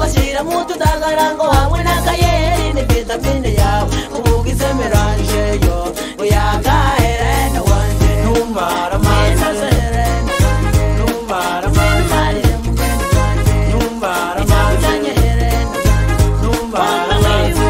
ugashyira mu tudagarango hamwe n'akayeri ni vitamine yawe ubugize meranje yo uyagaherena wanje numara amazi numara amazi numara amazi numara amazi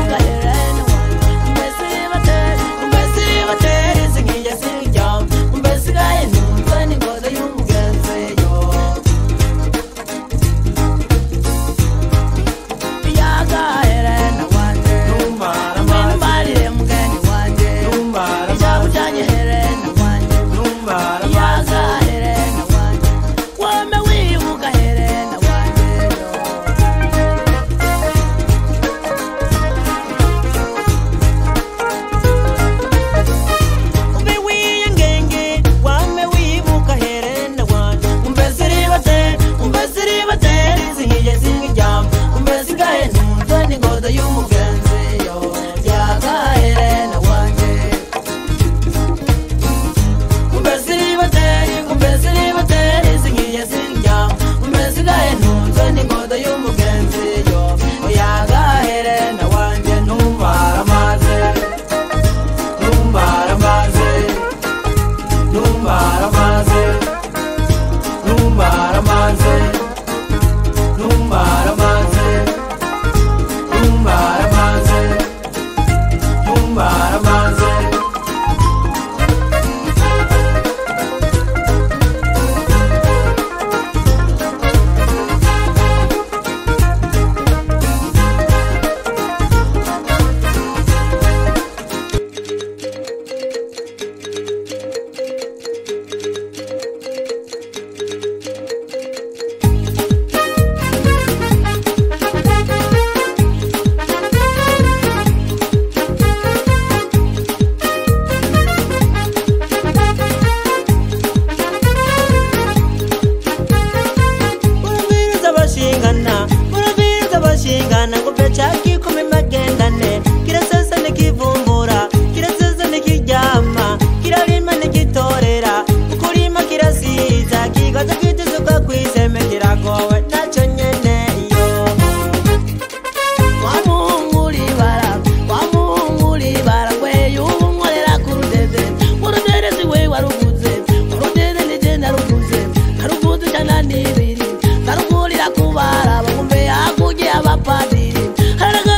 numara amazi numara amazi numara amazi umbe wiyengenge wame wibuka herena wanje umbe ziribate umbe ziribate zihiye zingijyamba umbe sigaye numva n'ingodo y'umugenzi yo yagaherena wanje umbe ziribate umbe ziribate zihiye zingijyamba umbe sigaye numva n'ingodo y'umugenzi yo yagaherena wanje numara amazi numara amazi numara amazi numara amazi numara amazi numara amazi numara amazi urabiriza bashingana urabiriza bashingana ngo pecaki kumi magendane kirasesa nikivumbura kirasesa nikiryama kirarima nikitorera ukurima kirasiza kigaza kwituzuka kwiseme kiragowe naco nyene iyo wamungulibara wamungulibara ngweyo ubunkorera ku rudede urudede siwe waruguze urudede nije naruguze naruguze ijana n'ibiri narugurira kubara bagumbe hakurya abapadiri haraga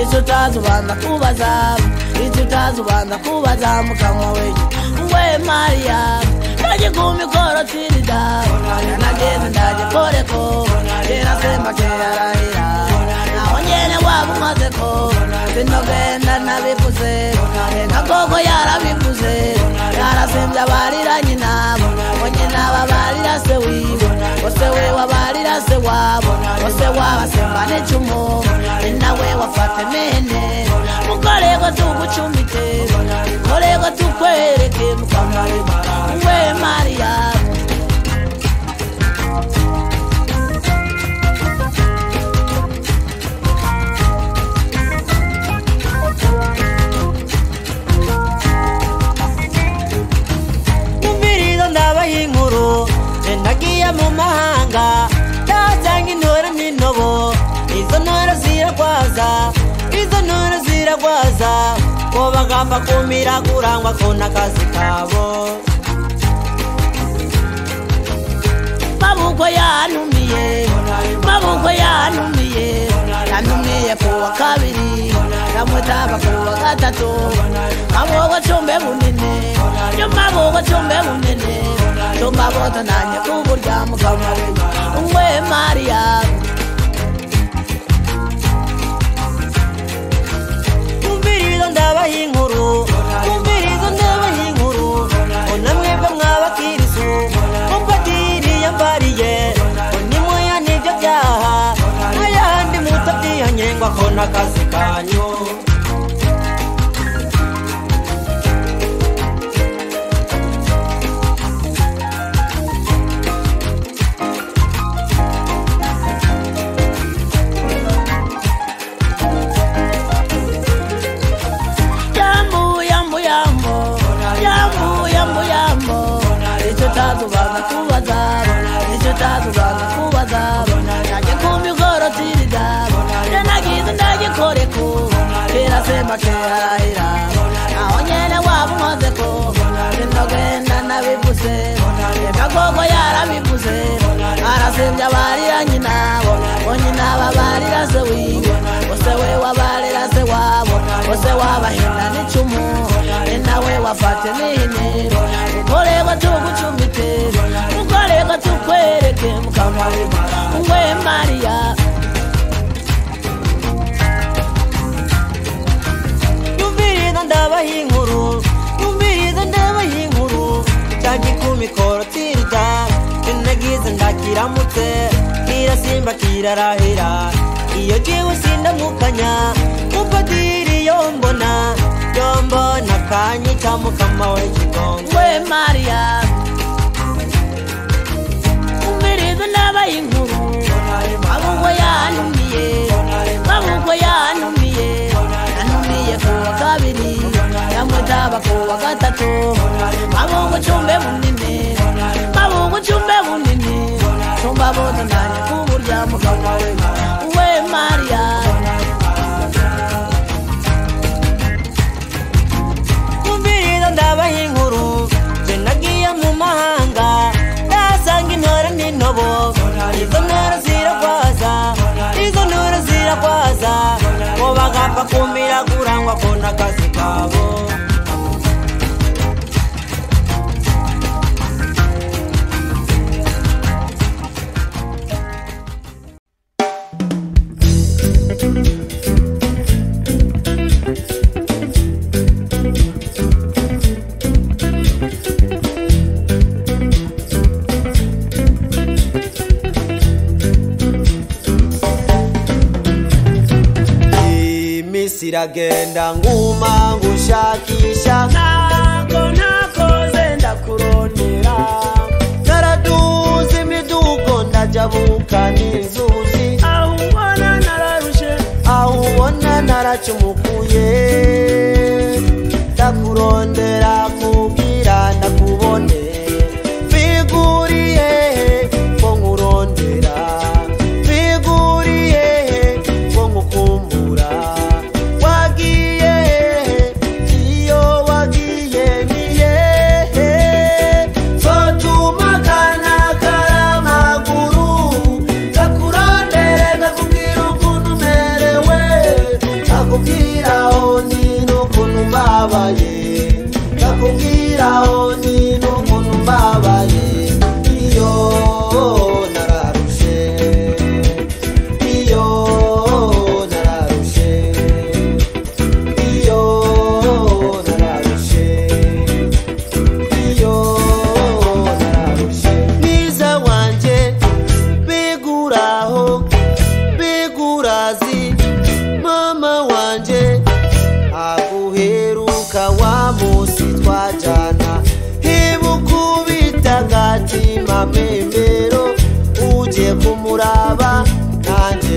icyo utazi ubanza kubaza icyo utazi ubanza kubaza mukanywa wenyine we mariya ndaje ku mikoro tirida nageze ndaje koreko kera semba kerarahira naho nyene waba umaze ko sinogenda nabivuze reka koko yarabivuze yarasembye abarira nyinabo ngo nyinaba barira se wiwe bose we wabarira se wabo bose wabasemba n'icumu ni nawe wafate mene mukorego tugucumbite mukorego tukwereke mukamarima we mariya numvirizo ndabaha inkuru nagiye mu mahanga ndahasanga intore n'intobo izo ntore ziragwaza izo ntore ziragwaza ko bagamba kumira kurangwa ko n'akazi kabo mabukwe yantumiye mabukwe yantumiye yantumiye ku wa kabiri namutaba ku wa gatatu mabukwe cumbe bunini yo mabukwe cumbe bunini cumba bota nanye kuburya mukama we mariya numvirizo ndabaha inkuru numvirizo ndabaha inkuru ona mwebwe mwabakirisu mupadiri yambariye unimuya nibyo byaha n'ayandi mutabyihanye ngo ako n'akazi kanyu yambu yambu yambo yambu yambu yambo icyo utazubanza kubaza icyo utazubanza kubaza najye ku mikoro tirida je nagize ndagikoreko kera semba kerarahira naho nyene waba umaze ko sinogenda nabivuze reka koko yarabivuze arasembye abarira nyinabo ngo nyinaba barira se wiwe bose we wabarira se wabo bose wabahinda n'icumu ni nawe wafate n'inero ukorerwa tugucumbite ukorerwa tukwereke mukamarima we mariya numvirizo ndabaha inkuru numvirizo ndabaha inkuru cyangwa ku mikoro tirida nagize ndakiramutse kirasimba kirarahira iyo jiwe sindamukanya mupadiri yombona yombona kanyita mukama we kigongo we mariya umviriza ndabaha inkuru mabukwe yantumiye mabukwe yantumiye yantumiye ku wa kabiri yamutaba ku wa gatatu mabukwe cumbe bunini mabukwe cumbe bunini cumba bote nanye kuburya mugabo we we mariya numvirizo ndabaha inkuru je nagiye mu mahanga ndahasanga intore n'intobo izo ntore ziragwaza izo ntore ziragwaza ngo bagapfa kumira kurangwa ko n'akazi kabo iminsi iragenda nguma ngushakisha ntago ntakoze ndakurondera naraduze imidugo ndajabuka n'inzuzi aho ubona nararushe aho ubona naracumukuye ndakurondera kubwira ndakubone biguriye ko nkurondera biguriye ko nkukumbura wagiye iyo wagiye ni hehe sotumagana karamaguru ndakurondere ndakubwira ukuntu umerewe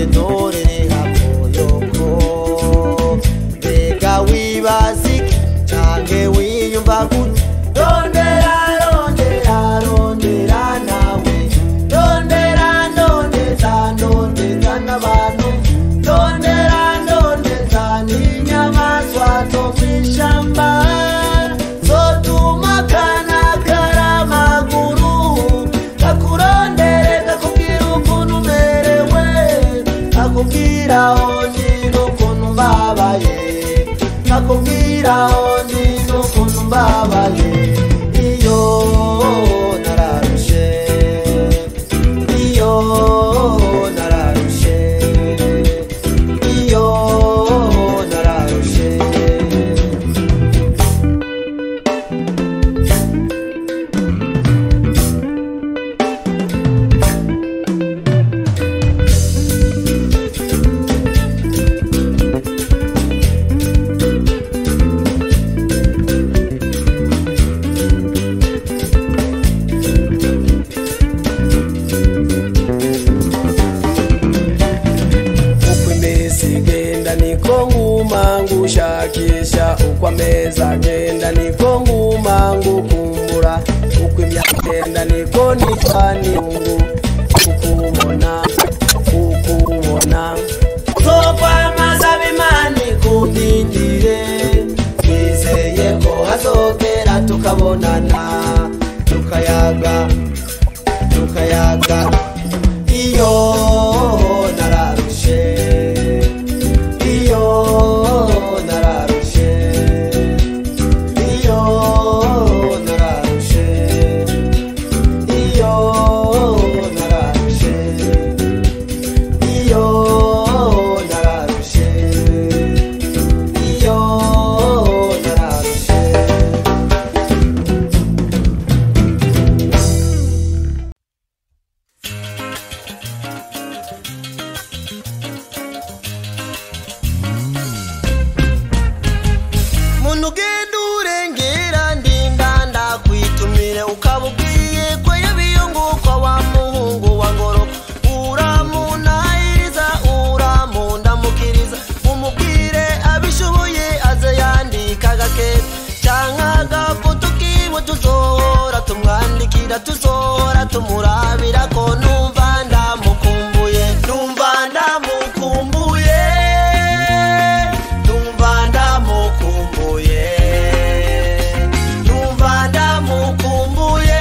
ntorere hakoyoko mbega wibazike canke wiyumva gute rondera rondera rondera nawe rondera ndondeza ndondeza n'abantu rondera ndondeza n'inyamaswa zo mw'ishamba zotuma kana karamaguru kakurondere kakubwira ukuntu umerewe kakubwira ondi n'ukuntu mbabaye kakubwira ondi n'ukuntu mbabaye iyo nararushe iyo nararushe iyo nararushe uko iminsi igenda niko nguma ngushakisha uko amezi agenda niko nguma ngukumbura uko imyaka igenda niko nitwa niyungu ukubona ukubona zokwamaza bimani kundindire twizeye ko hazogera tukabonana tukayaga tukayaga iyo nararushe iyo nararushe iyo nararushe iyo nararushe iyo nararushe iyo nararushe muntu ugenda urengera ndinda ndakwitumire ukaba ubwiye ko yabiyunguka wa muhungu wa ngoro uramunahiriza uramundamukiriza umubwire abishoboye aze yandika agakeza canke agafoto kiwe tuzohora tumwandikira tuzohora tumurabira ko numva ndamukumbuye numva ndamukumbuye numva ndamukumbuye numva ndamukumbuye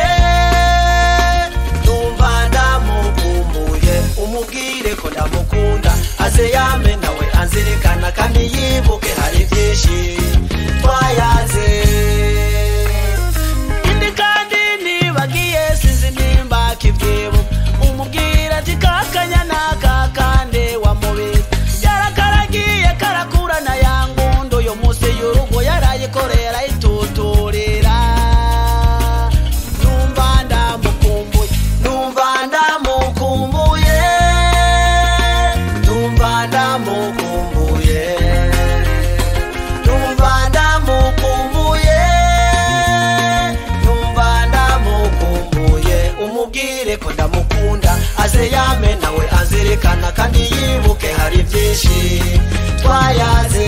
numva ndamukumbuye umubwire ko ndamukunda aze yame nawe anzirikana kandi yibuke hari byinshi twayaze indi kandi nibagiye sinzi nimba kibyibu umubwira ati kakanyana kakande wamubiri yarakaragiye karakurana ya ngundu yo munsi y'urugo yarayikorera ituturira numva ndamukumbuye numva ndamukumbuye numva ndamukumbuye numva ndamukumbuye numva ndamukumbuye umubwire ko ndamukunda aze yame nawe azirikana kandi yibuke hari byinshi twayaze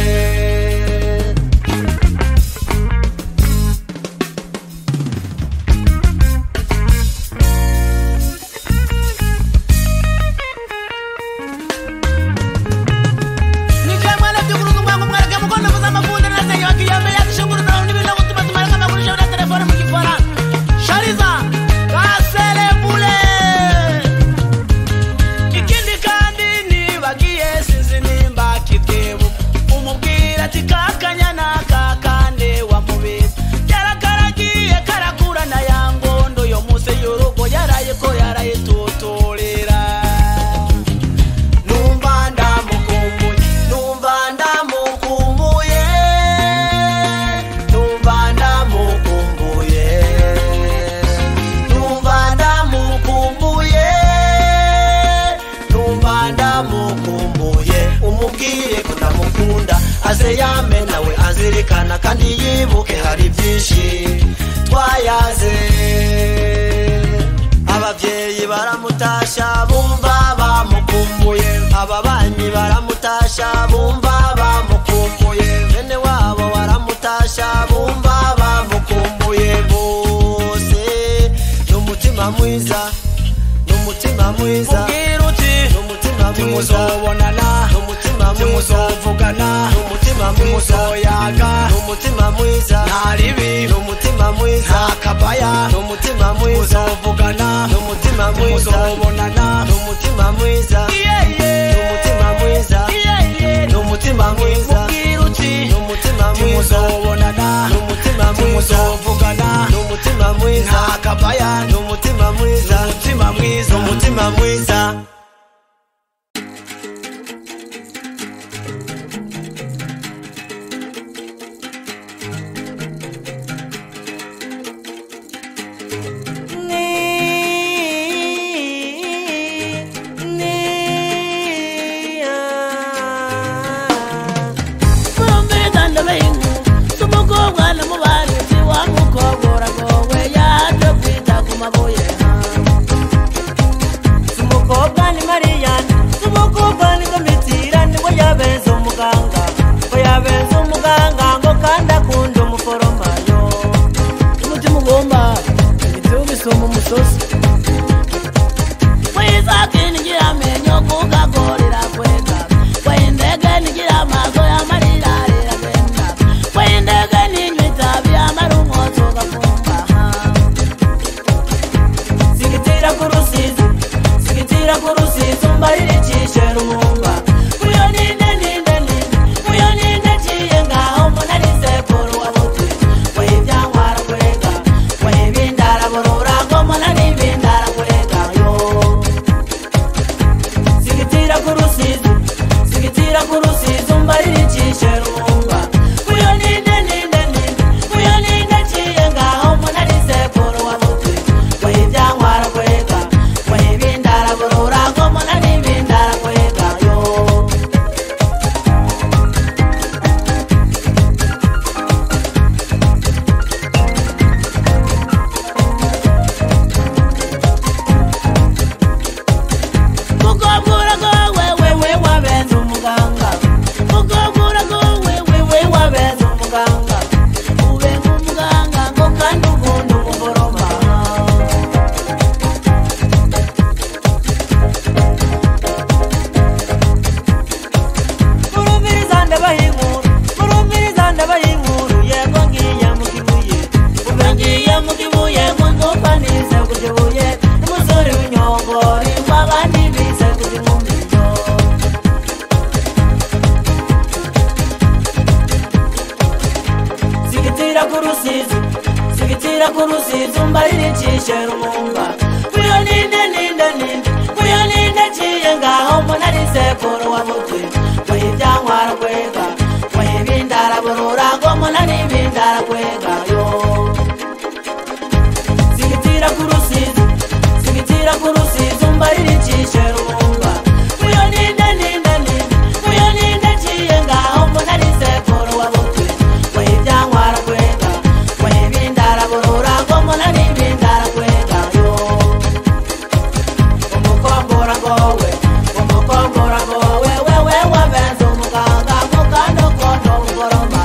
ikindi kandi nibagiye sinzi nimba kibwibu umubwira ati kakanyana kakande wamubiri yarakaragiye karakurana ya ngondo yo munsi y'urugo yaraye ko yarayituturira numva ndamukumbuye numva ndamukumbuye numva ndamukumbuye numva ndamukumbuye numva ndamukumbuye umubwire ko ndamukunda aze yame nawe azirikana kandi yibuke hari byinshi twayaze ababyeyi baramutasha bumva bamukumbuye ababanyi baramutasha bumva bamukumbuye bene wabo baramutasha bumva bamukumbuye bose n'umutima mwiza n'umutima mwiza ubwira uti n'umutima mwiza timuzobonana n'umutima mwiza timuzovugana n'umutima mwiza timuzoyaga n'umutima mwiza nta ribi n'umutima mwiza nta kabaya n'umutima mwiza timuzovugana n'umutima mwiza timuzobonana n'umutima mwiza n'umutima mwiza n'umutima mwiza ubwira uti n'umutima mwiza timuzobonana n'umutima mwiza timuzovugana n'umutima mwiza nta kabaya n'umutima mwiza umutima mwiza n'umutima mwiza murumviriza ndabahingu umukobwa namubanitsi wa mukobwa uragowe yaje kwita ku mabuye umukobwa ni mariyani umukobwa ni domitira niwe yabenze umuganga ngo yabenze umuganga ngo kandi akunda umuforomayo umutima ugomba igitibu gisumba umusozi kwisake nigira amenyo kugagorera kwega kwindege nigira amaso y'amarira riragenda kwindege ninywa itabi amara umwotsi ugafumba sigitira ku rusizi sigitira ku rusizi umbarira icishe rumumba kuyo ninde ninde ninde kuyo ninde ciye ngaho munari sekuru wa buti wayibyankwara kwega wayibindara burura ngo munari bindara kwega yo sigitira ku rusizi sigitira ku rusizi umbarira icishe rumumba kuyo ninde ninde ninde kuyo ninde ciye ngaho munari sekuru wa buti wayibyankwara kwega wayibindara burura ngo munari bindara kwega yo mukobwa uragowe wewe wabenze umuganga mukobwa uragowe wewe wabenze umuganga ube nk'umuganga ngo kandi ukunda umuforoma murumviriza ndabaha inkuru murumviriza ndabaha inkuru yego ngiye mu kibuye ube ngiye mu kibuye ngo ndumva nize ku kibuye n'umusore w'inyongori ngo abandi bize ku kinkumiro sigitira ku rusizi sigitira ku rusizi umbarira icishe rumumba kuyo ninde ninde ninde kuyo ninde ciye ngaho munari sekuru wa mutwe wayibyankwara kwega wayibindara burura ngo munari bindara kwega yo sigitira ku rusizi sigitira ku rusizi umbarira icishe rumumba kuyo ninde ninde ninde kuyo ninde ciye ngaho munari sekuru wa mutwe wayibyankwara kwega wayibindara burura ngo munari bindara kwega yo umukombora ngowe umukombora ngowe wewe wabenze umuganga mukando kondo umugoroma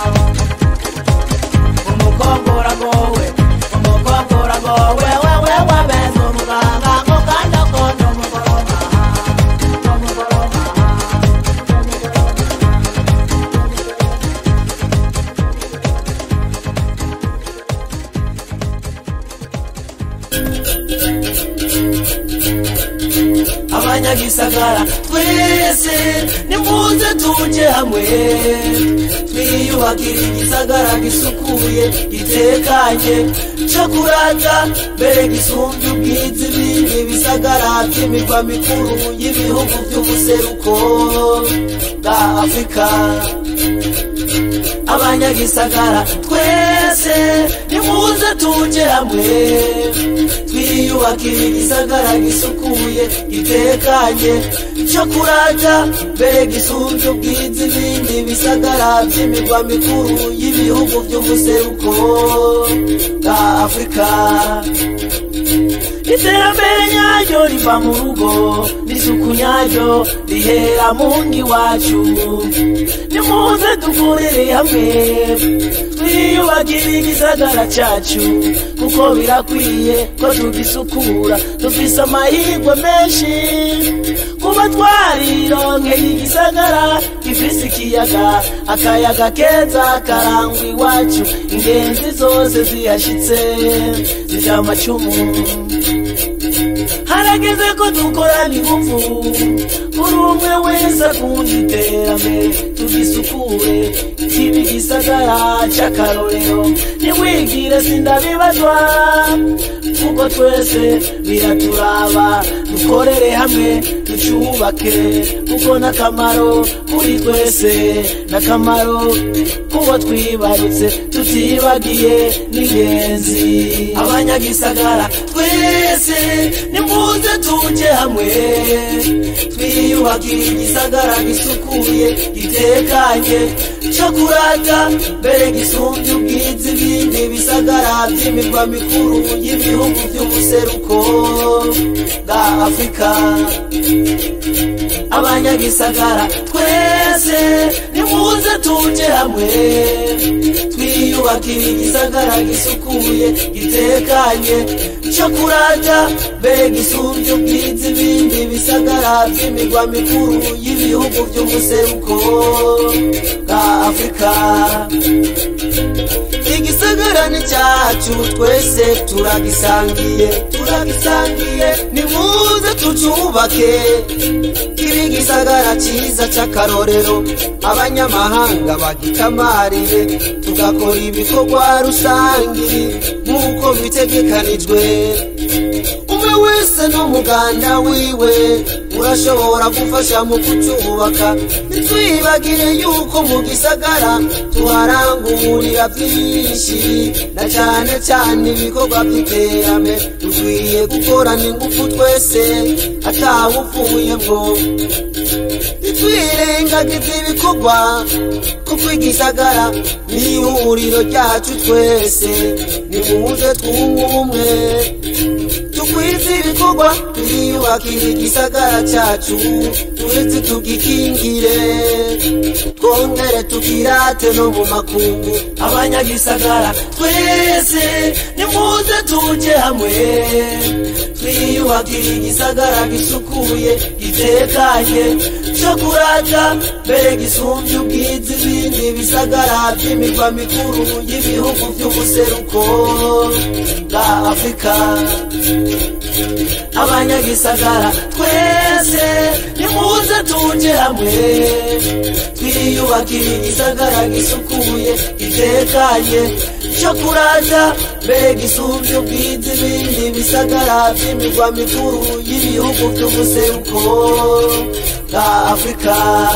umukombora ngowe umukombora ngowe wewe wabenze umuganga mukando kondo umugoroma umugoroma abanyagisagara twese nimuze tuje hamwe twiyubakire igisagara gisukuye gitekanye co kurata mbere gisumbye ubwiza ibindi bisagara vy'imirwa mikuru y'ibihugu vy'ubuseruko bwa afurika abanyagisagara twese nimuze tuje hamwe twiyubakire igisagara gisukuye gitekanye cyo kurata mbere gisumbye ubwiza ibindi bisagara by'imirwa mikuru y'ibihugu by'umuseruko bwa afurika iterambere nyaryo riva mu rugo n'isuku nyaryo rihera mu ngi wacu nimuze dukorere hamwe twiyubakire igisagara cyacu kuko birakwiye ko tugisukura dufise amahirwe menshi kuba twarironkeye igisagara gifise ikiyaga akayaga keza karangwa iwacu ingenzi zose zihashitse zija amacumu harageze ko dukorana ingufu buri umwe wese akunda iterambere tugisukure kiba igisagara c'akarorero ntiwigire sindabibazwa kuko twese biraturaba dukorere hamwe tucubake kuko n'akamaro kuri twese n'akamaro kubo twibarutse tutibagiye n'ingenzi abanyagisagara twese nimuze tuje hamwe twiyubakire igisagara gisukuye gitekanye co kurata mbere gisumbye ubwiza ibindi bisagara vy'imirwa mikuru y'ibihugu vy'umuseruko bwa afurika abanyagisagara twese nimuze tuje hamwe twiyubakire igisagara gisukuye gitekanye co kurata mbere gisumbye ubwiza ibindi bisagara vy'imirwa mikuru y'ibihugu vy'umuseruko bwa afurika igisagara ni cyacu twese turagisangiye turagisangiye nimuze tucubake kibe igisagara cyiza c'akarorero abanyamahanga bagitamarire tugakora ibikorwa rusangi nk'uko bitegekanijwe umwe wese n'umuganda wiwe urashobora gufasha mu kucubaka ntitwibagire yuko mu gisagara tuharangurira byinshi na cyane cyane ibikorwa by'iterambere dukwiye gukorana ingufu twese atawupfuyemwo ntitwirengagize ibikorwa kuko igisagara ni ihuriro ryacu twese nimuze twunge ubumwe tukwize ibikorwa twiyubakire igisagara cyacu turetse tugikingire twongere tukirate no mu makungu abanyagisagara twese nimuze tuje hamwe twiyubakire igisagara gisukuye gitekanye co kurata mbere gisumbye ubwiza ibindi bisagara by'imirwa mikuru y'ibihugu vy'umuseruko bwa afurika abanyagisagara twese nimuze tuje hamwe twiyubakire igisagara gisukuye gitekanye co kurata mbere gisumbye ubwiza ibindi bisagara vy'imirwa mikuru y'ibihugu vy'umuseruko bwa afurika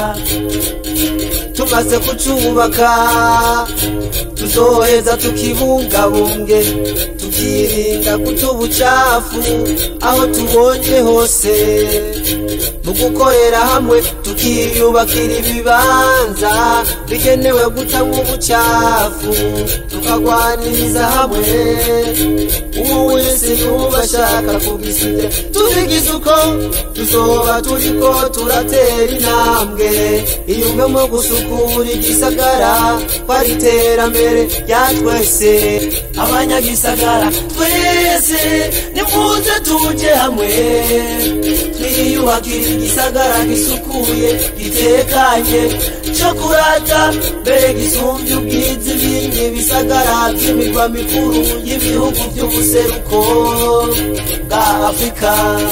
tumaze kucubaka tuzoheza tukibungabunge tukirinda guta ubucafu aho tubonye hose mu gukorera hamwe tukiyubakira ibibanza bigenewe gutamwa ubucafu tukagwaniriza hamwe uwo wese yuba ashaka kubisiga tubigize uko tuzoba turiko turatera intambwe iyumve mu gusukura igisagara kwari iterambere rya twese abanyagisagara twese nimuze tuje hamwe twiyubakire igisagara gisukuye gitekanye co kurata mbere gisumbye ubwiza ibindi bisagara by'imirwa mikuru y'ibihugu by'umuseruko bwa afurika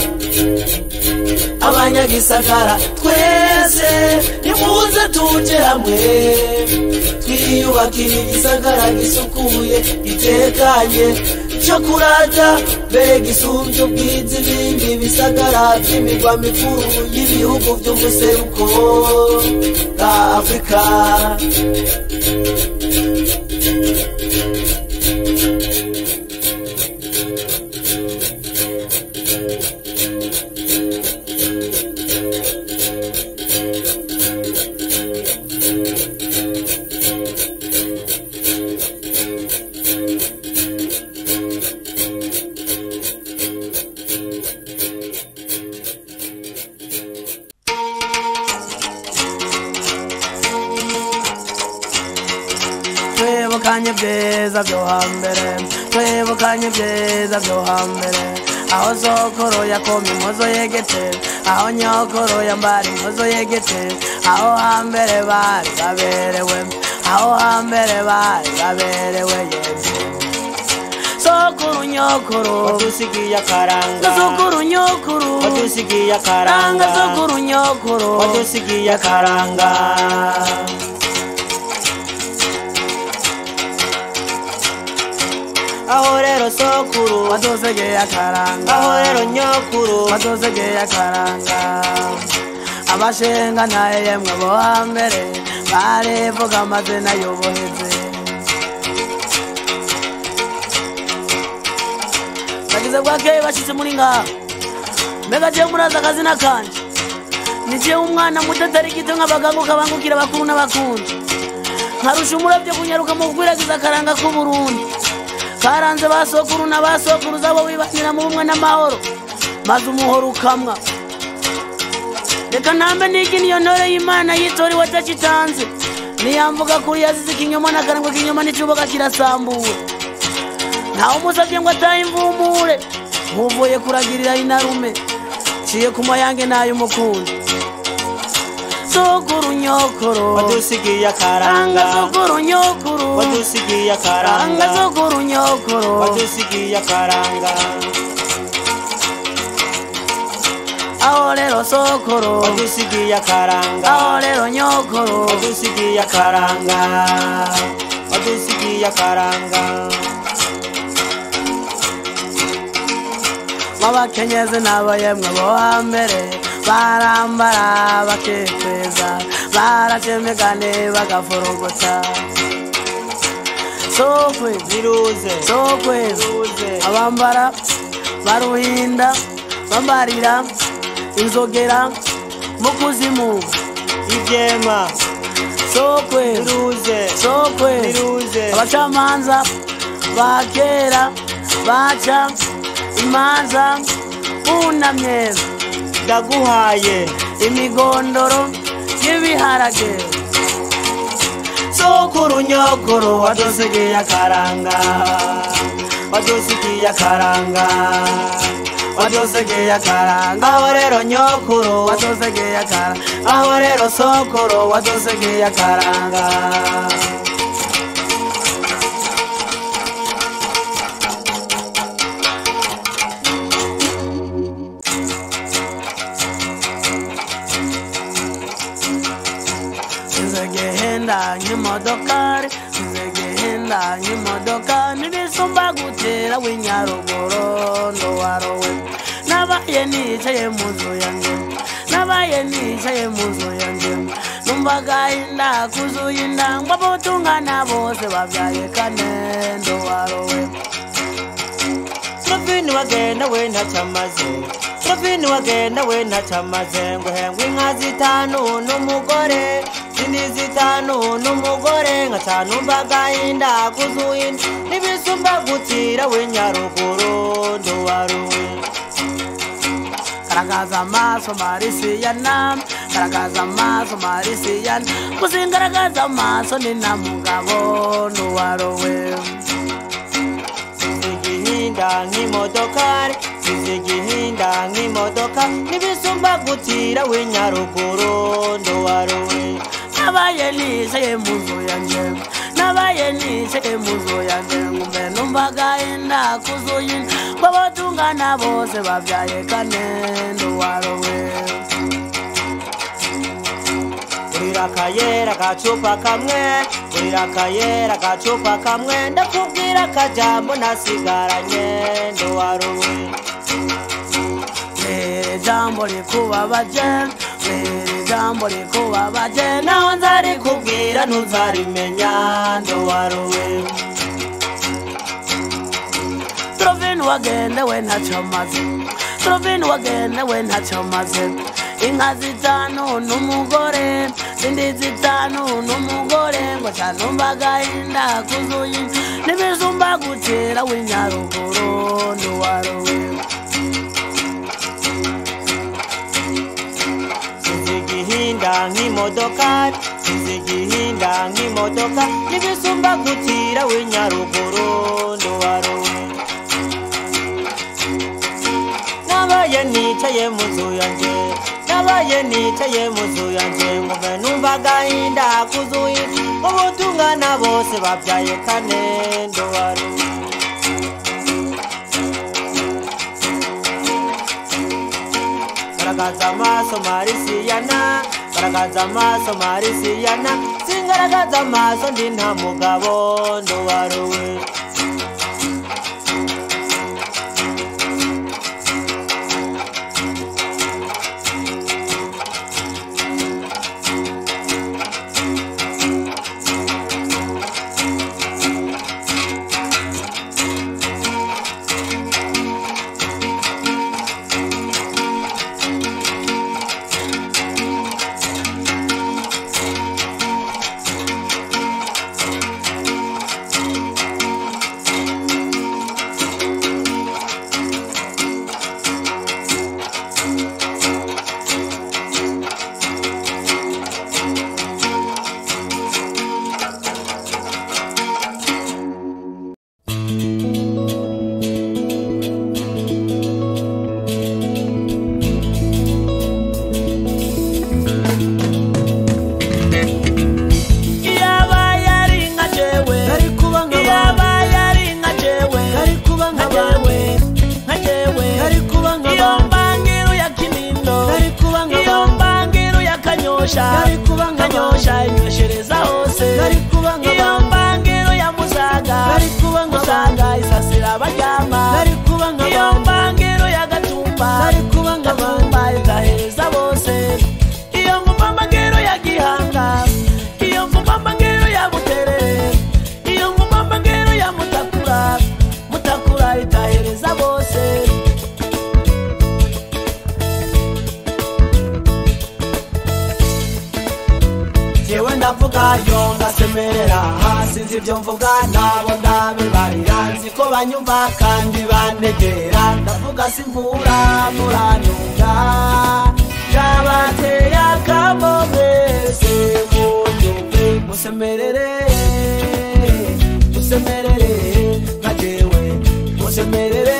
abanyagisagara twese nimuze tuje hamwe twiyubakire igisagara gisukuye gitekanye co kurata mbere gisumbye ubwiza ibindi bisagara by'imirwa mikuru y'ibihugu by'umuseruko bwa afurika twibukanye ibyiza byo hambere twibukanye ibyiza byo hambere aho sokoro yakoma impuzo yegete aho nyokoro yambara impuzo yegete aho hambere bari baberewe aho hambere bari baberewe yeze sokuru nyokuru wadusigiye akaranga sokuru nyokuru wadusigiye ranga akaranga sokuru nyokuru wadusigiye akaranga aho rero sokuru wadosegeye akaranga aho rero nyokuru wadosegeye akaranga abashenga ntaye yemwe bo hambere barivuga amazina y'ubuhizi bagize bwakeye bashyize muri ngaha mbega jewe murazi akazina kanje ni jewe umwana muto atari gito nk'abaganguka bangukira bakuru n'abakundi nkarusha umurabyo kunyaruka mu gukwiragiza akaranga k'uburundi karanze ba sokuru na ba sokuru zabo wibanira mu bumwe n'amahoro maze umuhoro ukamwa reka ntambe nigi niyo ntore y'imana yitori watakitanze niyamvuga kuri yazize ikinyoma n'akarangwa k'inyoma n'icyubaka kirasambuwe ntawe umusabye ngo atahe imvumure nkuvuye kuragirira inarume ciye ku mayange n'ay'umukundi sokuru nyokoro wadusigiye ranga akaranga sokuru nyokuru wadusigiye ranga akaranga sokuru nyokoro wadusigiye akaranga aho rero sokoro wadusigiye akaranga aho rero nyokoro wadusigiye akaranga wadusigiye akaranga babakenyezi nabo yemwe bo hambere barambara bakiteza baracemegane bagafurugutsa sokwezi ziruze sokwezi ziruze abambara baruhinda bambarira inzogera mu kuzimu ibyema sokwezi ziruze sokwezi ziruze abacamanza ba kera baca imanza bunamye ndaguhaye imigondoro y'ibiharage sokuru nyokuru wadusigiye akaranga wadusigiye akaranga wadosegeye akaranga aho rero nyokuru wadosegeye akaranga aho rero sokuru wadosegeye akaranga nzegehenda nk'imodokari nzegehenda nk'imodoka n'ibisumba gutera w'inyaruguru ndowarowe nabaye nicaye mu nzu yanjye nabaye nicaye mu nzu yanjye numvaga inda kuzuye inda ngo abotungana bose babyaye kane ndowarowe Trofini wagenda we ntacamaze Trofini wagenda we ntacamaze ngo hengwe inka zitanu n'umugore zindi zitanu n'umugore nka tanu mbagahinda kuzuye inda n'ibisumba gutira we nyaruguru nduwaruwe garagaza amaso marisiyana garagaza amaso marisiyana kuzingaragaza amaso ni na mugabo nduwarowe igihinda nk'imodokari size igihinda nk'imodoka n'ibisumba gutira we nyaruguru nduwaruwe nabaye nicaye mu nzu yanjye nabaye nicaye mu nzu yanjye ngumbe numvaga inda kuzuye inda ngo abatungana bose babyaye kane nduwarowe urira akayera agacupa kamwe urira akayera agacupa kamwe ndakubwira akajambo nasigaranye nduwaruwe Mbere jambo rikubabaje mbere jambo rikubabaje naho nzarikubwira ntuzarimenya nduwaruwe Trovini wagendewe ntacyo amaze Trovini wagendewe ntacyo amaze inka zitanu n'umugore zindi zitanu n'umugore ngo canumva agahinda kuzuye n'ibijumba gutera w'inyaruguru nduwarowe size igihinda nk'imodoka sinzi igihinda nk'imodoka n'ibisumba gutira w'inyaruguru nduwaruwe nabaye nicaye mu nzu yanjye nabaye nicaye mu nzu yanjye ngumve numva agahinda kuzuye ubutungana bose babyaye kane nduwaruwe garagaza amaso marisiyana garagaza amaso marisiyana singaragaza amaso ndi nta mugabo nduwaruwe iyaba yari nka jewe Yari kuba nka iyaba yari nka jewe Yari kuba nka nka jewe nka jewe Yari kuba nka iyo bandi. mbangiru ya kinindo Yari kuba nka iyo bandi. mbangiru ya kanyosha Yari kuba nka kanyosha inyoshereza hose Yari kuba nka iyo bandi. mbangiru ya musaga Yari kuba nka musaga isasira abaryama Yari kuba nka iyo bandi. mbangiru ya gatumba Yari kuba nka gatumba igahereza bose iyo nguma mbangiru ya gihanga iyo nguma mbangiru ya buterere iyo nguma mbangiru ya mutakura mutakura itahereza bose jewe ndavuga yo ngasemerera hasi nzi ibyo mvuga nabo ndabibarira nzi ko banyumva kandi banegera ndavuga simvura muranyumva yabateye akamo mwese munyumve musemerere musemerere nka jewe musemerere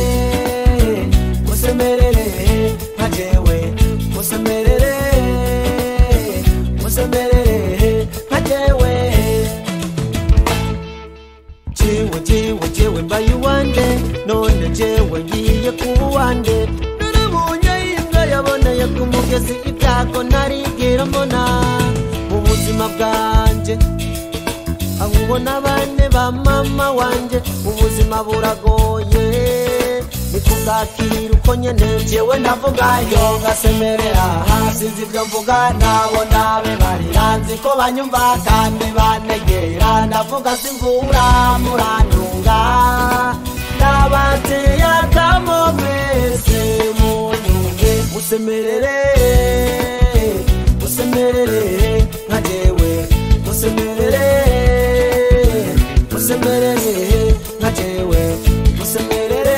musemerere nka jewe musemerere musemerere nka jewe jewe jewe jewe mbaye uwande none jewe ngiye kuba uwande narabonye imbwa yaboneye ku mugezi ibyago ntarigera mbona mu buzima bwanjye nkubona bane ba mama wanje ubuzima buragoye nikubwakira uko nyene jewe ndavuga yo ngasemerera hasi nzi ibyo mvuga nabo ndabibarira nzi ko banyumva kandi banegera ndavuga simvura murantunga ndabateye akamo mwese munyumve musemerere musemerere nka jewe musemerere musemerere nka jewe musemerere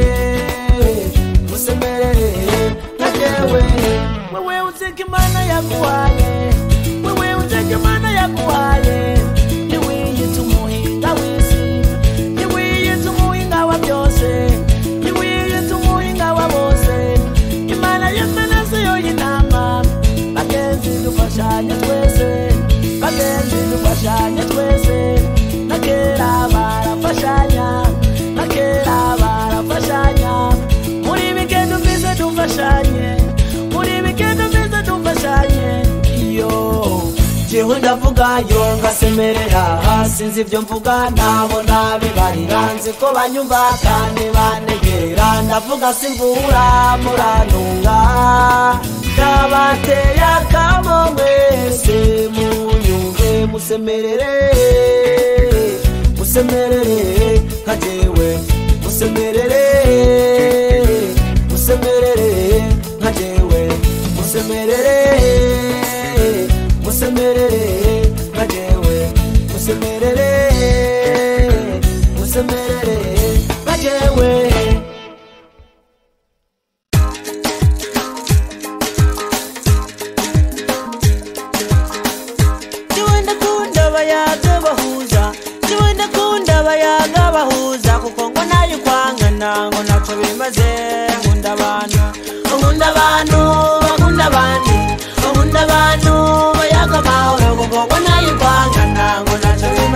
musemerere nka jewe wewe uzika imana yaguhaye wewe uzika imana yaguhaye ntiwiyita umuhinga w'isi ntiwiyita umuhinga wa byose ntiwiyita umuhinga wa bose imana yemena siyo y'inama bagenzi dufashanye twese bagenzi dufashanye twese na kera barafashanya na kera barafashanya muri bigendo mbize dufashanye muri bigendo mbize dufashanye iyo jewe ndavuga yo ngasemerera hasi nzi ibyo mvuga nabo nabibarira nzi ko banyumva kandi banegera ndavuga simvura murantunga ndabateye akamo mwese munyumve musemerere musemerere nka jewe musemerere musemerere nka jewe musemerere musemerere nka jewe musemerere musemerere nka jewe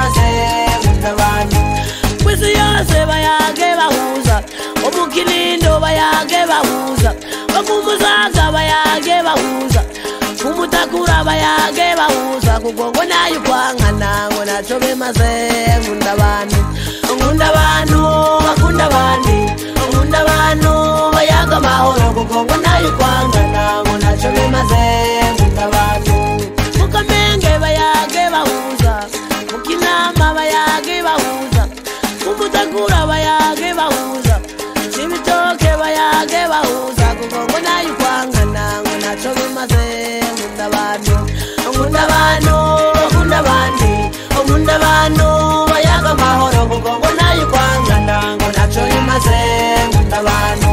bimaze nkunda abantu kwisi yose bayage bahuza omukilindo bayage bahuza okumuzaga bayage bahuza kumutakura bayage bahuza kugongo nayo kwangana ngo naco bimaze nkunda abantu nkunda abantu bakunda abandi nkunda abantu bayaga amahoro kugongo nayo kwangana ngo naco bimaze nkunda abantu mukamenge bayage bahuza mukinama bayage bahuza kumutakura bayage bahuza ibitoke bayage bahuza kugongo nayo kwangana ngo naco bimaze nkunda abantu nkunda abantu bakunda abandi nkunda abantu bayaga amahoro kugongo nayo kwangana ngo naco bimaze nkunda abantu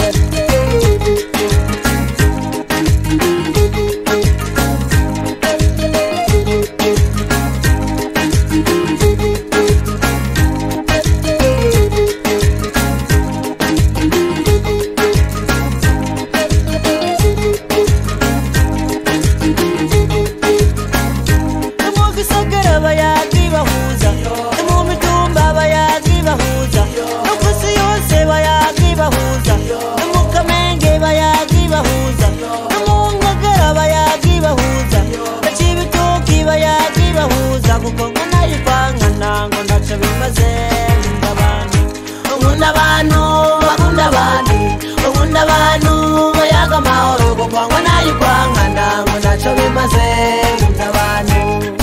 no mu gisagara bayagi bahuza no mu mitumba bayagi bahuza no ku isi yose bayagi bahuza no mu kamenge bayagi bahuza no mu ngagara bayagi bahuza no cibitoki bayagi bahuza kuko ngo nayo kwangana ngo ntaco bimaze nkunda abantu nkunda abantu bakunda abandi nkunda abantu bayaga amahoro kugongo nayo kwangana ngo naco bimaze nkunda abantu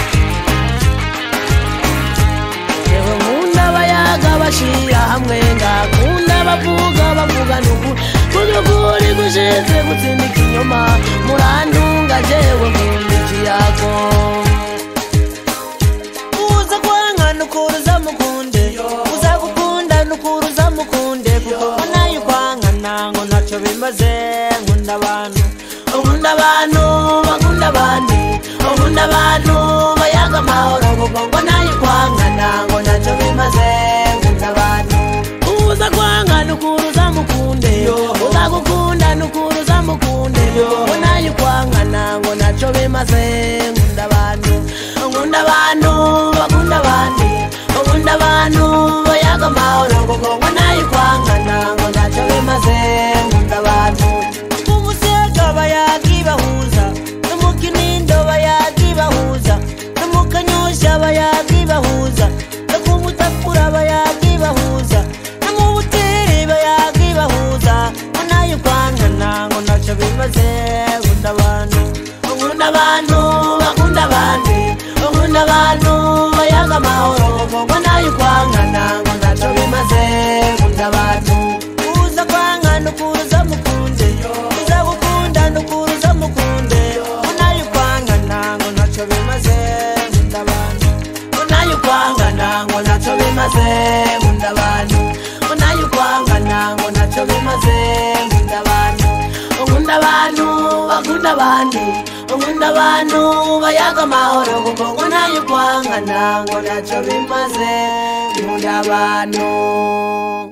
yewe nkunda abayaga bashira hamwe ngakunda bavuga bavuga nukuri kudukuri gushize gutsinda ikinyoma murantunga jewe nkunda ikiyago uza kwanga nukuruza mukunde uza gukunda nukuruza mukunde kuko ngo nayo kwangana ngo ntaco bimaze nkunda abantu nkunda abantu bakunda abandi nkunda abantu bayaga amahoro kugongo nayo kwangana ngo naco bimaze nkunda abantu uza kwanga nukuruza mukunde uza gukunda nukuruza mukunde ngo nayo kwangana ngo naco bimaze nkunda abantu nkunda abantu bakunda abandi nkunda abantu bayaga amahoro kugongo nayo kwangana ngo naco bimaze nkunda abantu umusega bayagi bahuza no mu kinindo bayagi bahuza no mu kanyosha bayagi bahuza no ku mutakura bayagi bahuza no mu buteri bayagi bahuza ngo nayo kwangana ngo ntaco bimaze nkunda abantu nkunda abantu bakunda abandi nkunda abantu bayaga amahoro kugongo nayo kwangana ngo naco bimaze nkunda abantu uza kwanga nukuruza mukunde uza gukunda nukuruza mukunde ngo nayo kwangana ngo ntaco bimaze nkunda abantu ngo nayo kwangana ngo naco bimaze nkunda abantu ngo nayo kwangana ngo naco bimaze nkunda abantu nkunda abantu bakunda abandi nkunda abantu bayaga amahoro kugongo nayo kwangana ngo naco bimaze nkunda abantu